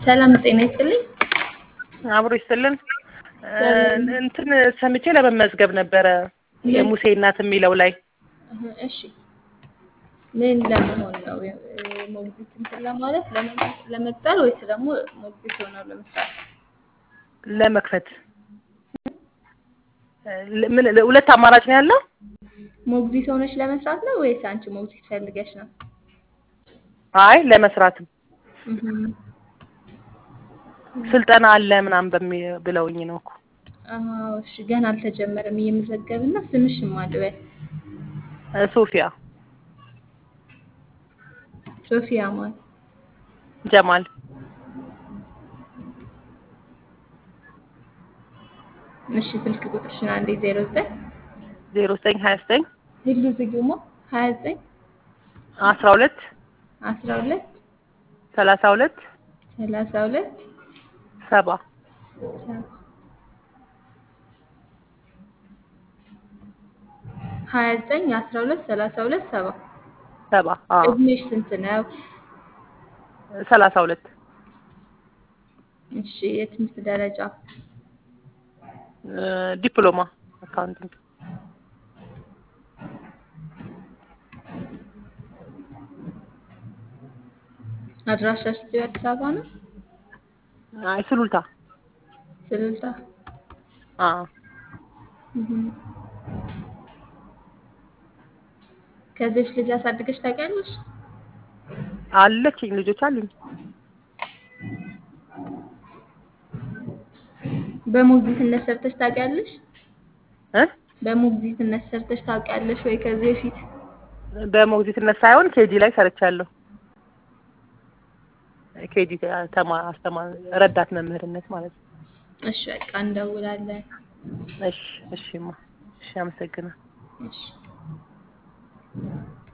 ሰላም ጤና ይስጥልኝ። አብሮ ይስጥልን። እንትን ሰምቼ ለመመዝገብ ነበረ የሙሴ እናት የሚለው ላይ እሺ ምን ለመሆን ነው? ሞግዚት እንትን ለማለት ለመቅጠር ወይስ ደግሞ ሞግዚት ሆነው ለመስራት? ለመክፈት ምን ሁለት አማራጭ ነው ያለው? ሞግዚት ሆነሽ ለመስራት ነው ወይስ አንቺ ሞግዚት ፈልገሽ ነው? አይ ለመስራትም እህ ስልጠና አለ ምናምን በሚ ብለውኝ ነው እኮ። አዎ እሺ ገና አልተጀመረም እየመዘገብን ነው። ስምሽን ማን ልበል? ሶፊያ ሶፊያ ማን? ጀማል እሺ ስልክ ቁጥርሽን አንዴ 09 ዜሮ ዘጠኝ ሀያ ዘጠኝ ሂሉ ዝግሞ 29 አስራ ሁለት 12 ሰላሳ ሁለት 32 ሰባ ሀያ ዘጠኝ አስራ ሁለት ሰላሳ ሁለት ሰባ ሰባ አዎ እድሜሽ ስንት ነው? ሰላሳ ሁለት እሺ የትምህርት ደረጃ ዲፕሎማ አካውንቲንግ አድራሻሽ እዚሁ አዲስ አበባ ነው? አይ ሱሉልታ ስልልታ አዎ እህ ከዚህ ልጅ አሳድገሽ ታውቂያለሽ? አለችኝ ልጆች አሉኝ። በሞግዚትነት ሰርተሽ ታውቂያለሽ? እ በሞግዚትነት ሰርተሽ ታውቂያለሽ ወይ ከዚህ በፊት? በሞግዚትነት ሳይሆን ኬጂ ላይ ሰርቻለሁ። ኬጂ ተማ አስተማ ረዳት መምህርነት ማለት ነው። እሺ በቃ እንደውላለን። እሺ እሺማ እሺ አመሰግናለሁ። እሺ